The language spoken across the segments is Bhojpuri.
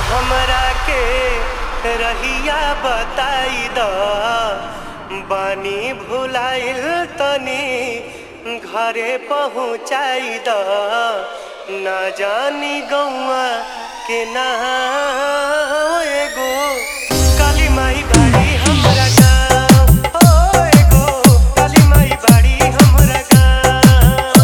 हमरा के रहिया बताई द बानी भुलाइल तनी घरे पहुँचाई द ना जानी गौआ के ना एगो काली माई बाड़ी हमरा गाँव ओ एगो काली माई बाड़ी हमरा गाँव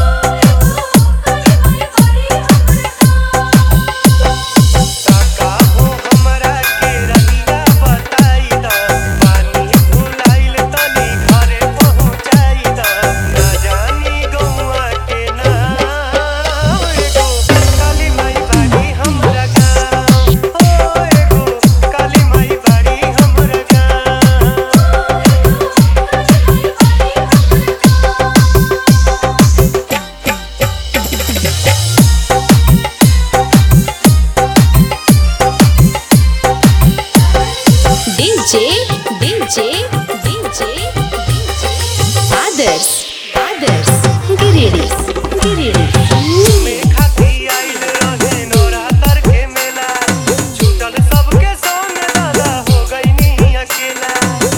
काका हो हमरा के रहिया बताई द पानी भुलाइल तनी घरे पहुँचाई द ना जानी गौआ के ना एगो काली माई बाड़ी हमरा गाँव ओ एगो काली माई बाड़ी हमरा गाँव DJ, DJ, DJ, Others, others, Giriris, Giriris. में खाती आइल रहे नवरात्र के मेला छूटल सबके संग दादा हो गईनी अकेला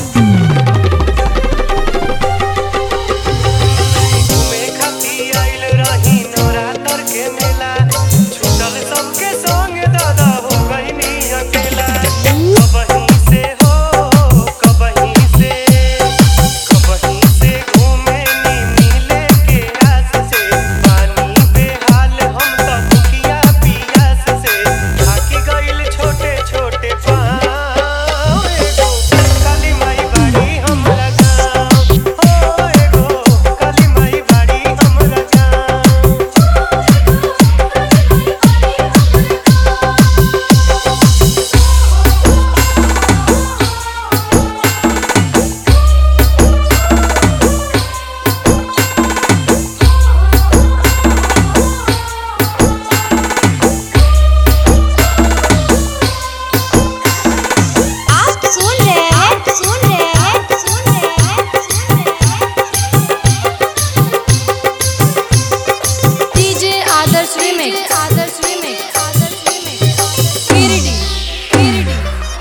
में खाती आइल रही नवरात्र के मेला छूटल सबके संग दादा हो गईनी अकेला कबहीं से हो कबहीं से कबहीं से घूमे नी मिले के आस से पानी बेहाल हम त दुखिया पियास से थाकी गइल छोटे छोटे पाँव एगो काली माई बाड़ी हमरा गाँव हो एगो काली माई बाड़ी हमरा गाँव आप सुन रहे हैं सुन रहे हैं सुन रहे हैं DJ Adarsh remix Adarsh remix Adarsh remix Giridih Giridih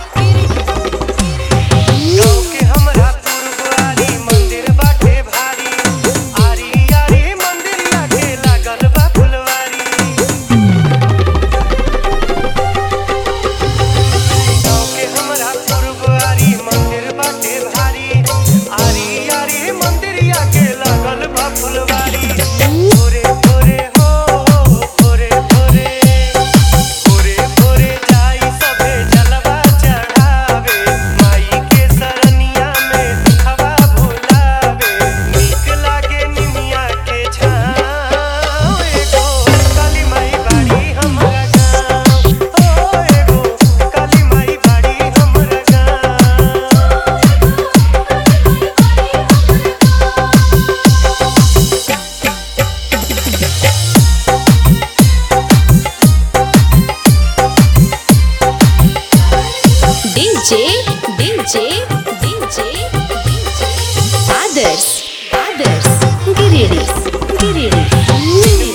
गाँव के हमरा पुरबारी मंदिर बाटे भारी आरी आरी मंदिरिया के लागल बा फुलवारी गाँव के हमरा पुरबारी मंदिर बाटे भारी आरी आरी मंदिरिया के लागल बा फुलवारी भोरे भोरे हो भोरे भोरे भोरे भोरे जाई सभे जलवा चढ़ावे माई के सरनिया में दुखवा भुलावे नीक लागे निमिया के छाँव एगो काली माई बाड़ी हमरा गाँव ओ एगो काली माई बाड़ी हमरा गाँव DJ DJ DJ Adarsh Adarsh गिरिडिस गिरिडिस